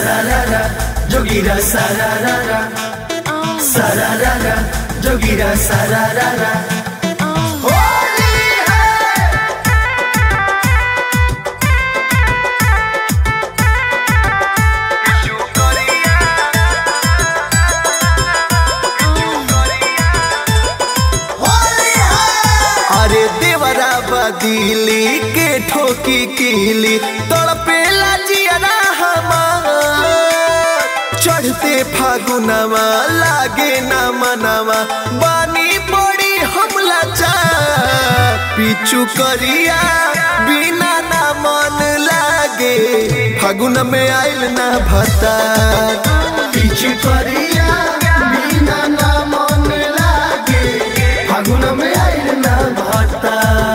sararara, jogira sararara, sararara, jogira sararara. Holi है अरे देवरा बदीली के ठोकी कीली तड़पेला जियरा हमार चढ़ते फागुनमा लागे ना मनवा बानी बड़ी हमला चा पीछू करिया बिना ना मन लागे फागुन में आइल ना भता पीछे करिया बिना ना मन लागे फागुन में आइल ना भता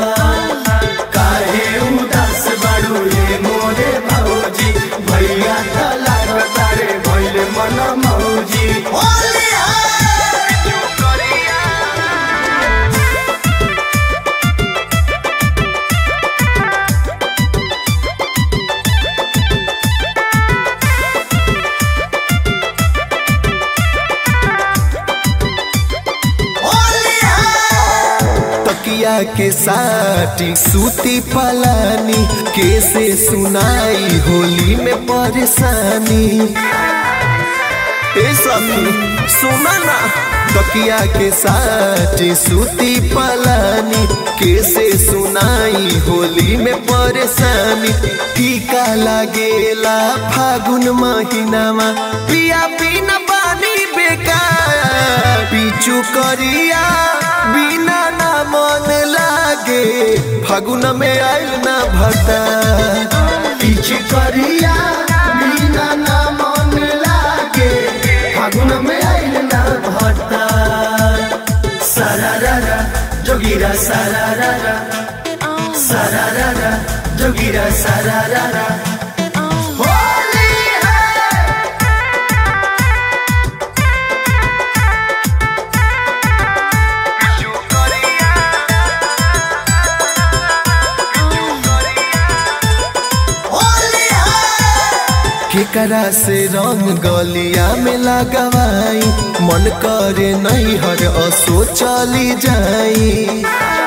काहे उदास बाड़ू रे मोरे भौजी भैया त लागता रे भइले मन मौजी होली है तकिया के साटी सूती पलानी कैसे सुनाई होली में परेशानी ए सखी सुना ना तकिया के साटी सूती पलानी कैसे सुनाई होली में परेशानी टीका लागेला फागुन महीनामा पिया बिना पानी बेकार पीछू करिया बिना ना मन लागे फागुन में आइल ना भटा पीछे करिया बिना ना मन लागे फागुन में आइल ना भट्टा सरारा जोगिरा सरारा सरारा जोगिरा सरारा होली है होली है केकरा से रंग गलिया में लगवाई मन करे नहीं हर असो चली जाई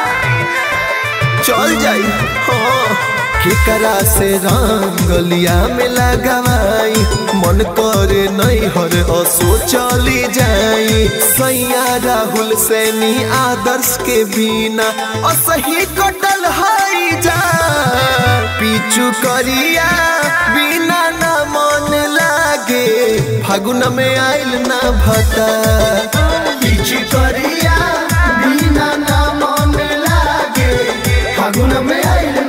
चल जाई हाँ केकरा से रंग गलिया में लगवाई मन करे नहीं हर असो चली जाई सैया राहुल सैनी आदर्श के बिना असही कटल हाई जा पीछू करिया बिना ना मन लागे फागुन में आइल ना भता पीछे करिया बिना ना मन लागे फागुन में आइल